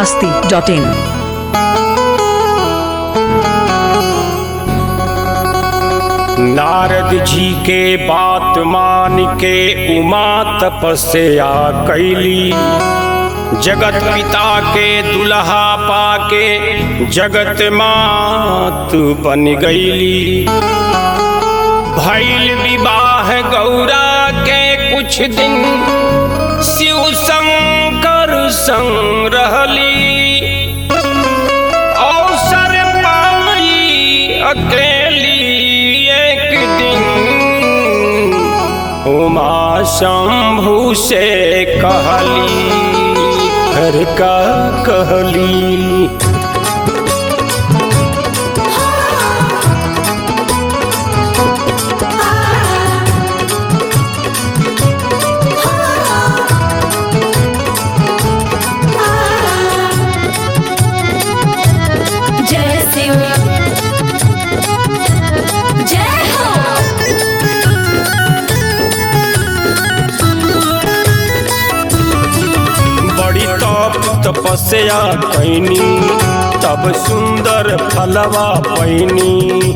masti.in. Narad जी के बात मान के उमा तपस्या कैली जगत पिता के दुल्हा पाके जगत मात बन गईली भैल विवाह गौरा के कुछ दिन शिव शंकर संग रहली अवसर पाई अकेली एक दिन उमा शंभु से कहली हर का कहली जय शिव जय हो बड़ी तप तपस्या कैनी तब सुंदर फलवा पैनी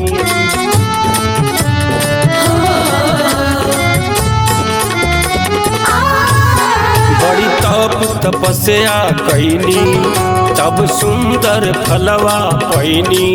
बड़ी तप तपस्या कैनी तब सुंदर फलवा पैनी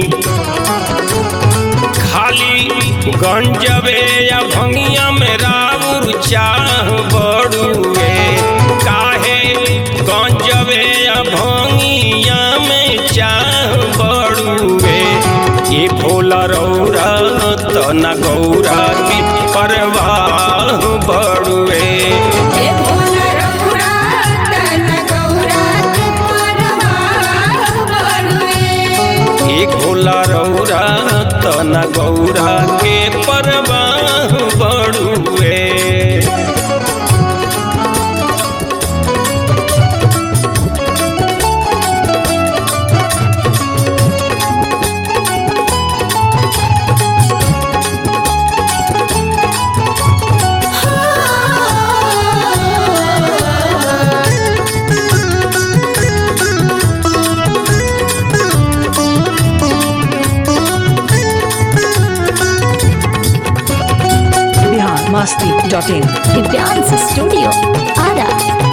खाली गंजबे या भंगिया में राउर चाह बड़ुए काहे गंजबे या भंगिया में चाह बड़ुए ये भोला रौरा तना गौरा की परवाह बड़ुए हे भोला रघुरा तन गौरा के परवाह बड़ुए एक भोला रौरा तना गौरा के परवाह बड़ुए Bihar masti.in. Divyansh studio Ara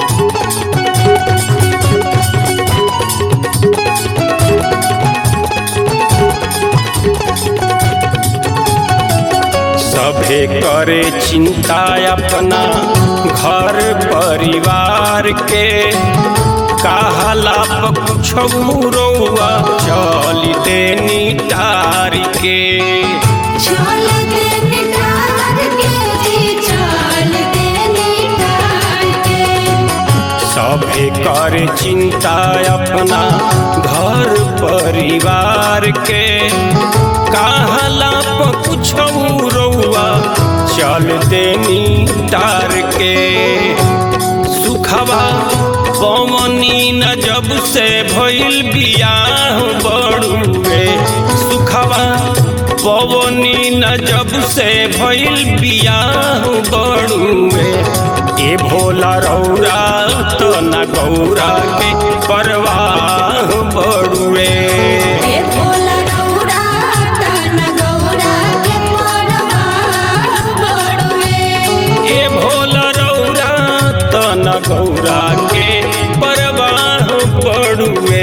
सभे करे चिंता अपना घर परिवार के कहला कुछ रउआ चल देनी टार के चल दे निटार के जी चल दे निटार के सभे करे चिंता अपना घर परिवार के कहला कुछ रउआ चल देनी टार के सुखवा पवनी न जब से भइल बियाह बड़ुए सुखवा पवनी न जब से भइल बियाह बड़ुए ए भोला रौरा तो न गौरा के परवाह बड़ुए हे भोला रघुरा तन गौरा के परवाह बड़ुए ए भोला रौरा तो न गौरा के परवाह बड़ुए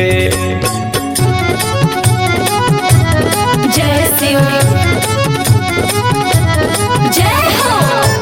जय शिव जय हो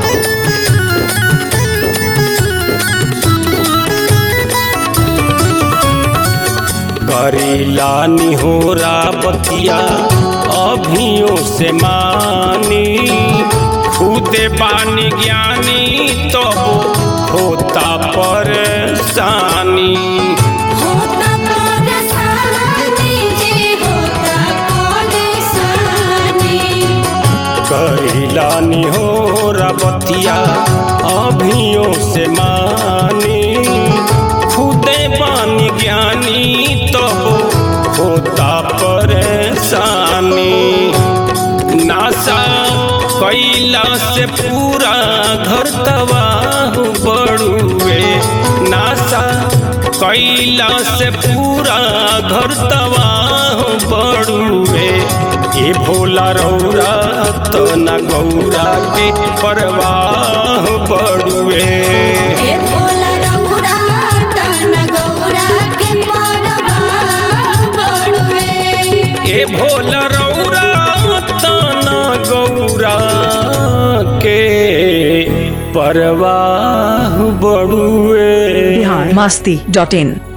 करीला निहोरा बतिया अभियों से मानी खुदे बानी ज्ञानी तो होता परेशानी होता परेशानी जी होता परेशानी करीला निहोरा बतिया अभियों से मानी खुदे बानी ज्ञानी तो होता परेशानी नासा कैला से पूरा घर तबाह बड़ुए नासा कैला से पूरा घर तबाह बड़ुए ए भोला रौरा तो न गौरा के परवाह बड़ुए ए भोला रघुरा तन गौरा के परवाह बड़ुए ए भोला रौरा तो न गौरा के परवाह बड़ुए बिहार मस्ती डॉट इन